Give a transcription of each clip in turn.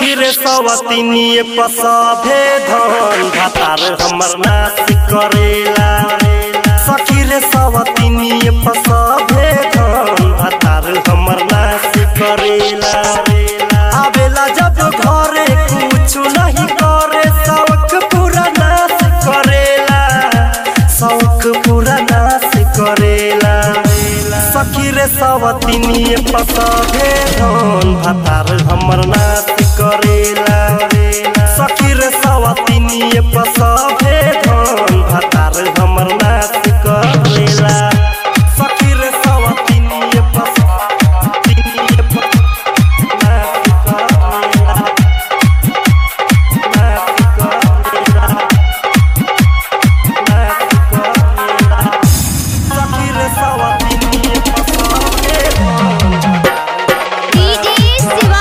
सखी रे सवतिनिए पसभे धन भातार हमर नाश करेला सखी रे सवतिनिए पसभे धन भातार हमर नाश करेला आवेला जब घरे कुछ नहीं करे शौक पूरा नाश करेला शौक पूरा नाश करेला सखी रे सवतिनिए पसभे धन भातार हमर नाश करेला सखी रे सवतिनिए पसभे धन भातार हमर नाश करेला सखी रे सवतिनिए पसतिनिए नाश करेला नाश करेला नाश करेला सखी रे सवतिनिए पसभे धन डीजे शिवा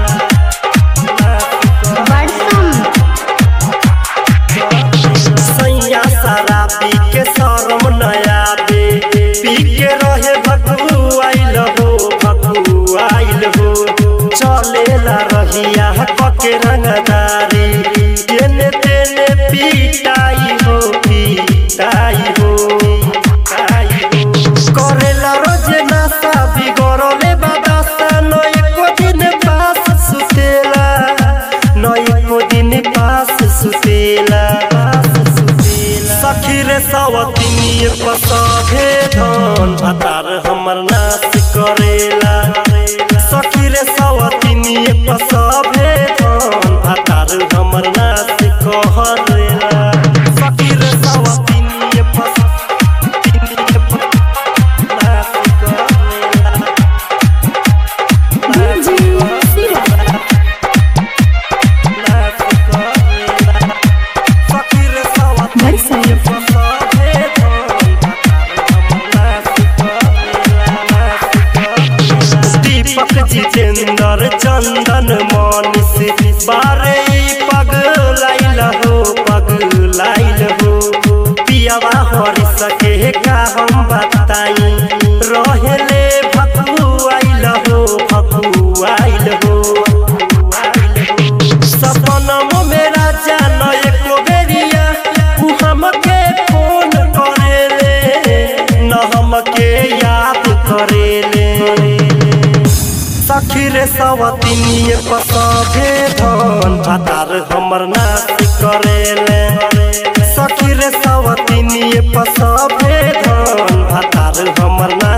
बड़सम सैया शराबी के शरम नया दे पी के रहे भगू आइल हो भगू आइल हो चलेला रहिया पके रंगदारी तेने तेने पीटाई हो पीटाई हो पीटाई हो करेला रोज नासा बिगड़ले बाबा सा न एको दिन पास सुतेला न एको दिन पास सुतेला पास सुतेला सखी रे सवतिनिए पसभे धन भातार हमर नाश करेला सखी रे सवतिनिए पसभे धन भातार हमर नाश करेला सखी रे सवतिनिए पसतिनिए नाश करेला नाश करेला नाश करेला सखी रे सवतिनिए पसभे धन भातार हमर नाश करेला दीपक जितेंद्र चंदन मनीष बारे पगलाइल हो पगलाइल हो पियावा हरि सके का हम बताई रहेले भकुआइल हो भकुआइल हो सपनम में राजा न एको बेरिया उ हमके फोन करेले न हमके याद करेले सखी रे सवतिनिए पसभे धन भातार हमर नाश करेले सखी रे सवतिनिए पसभे धन भातार हमर नाश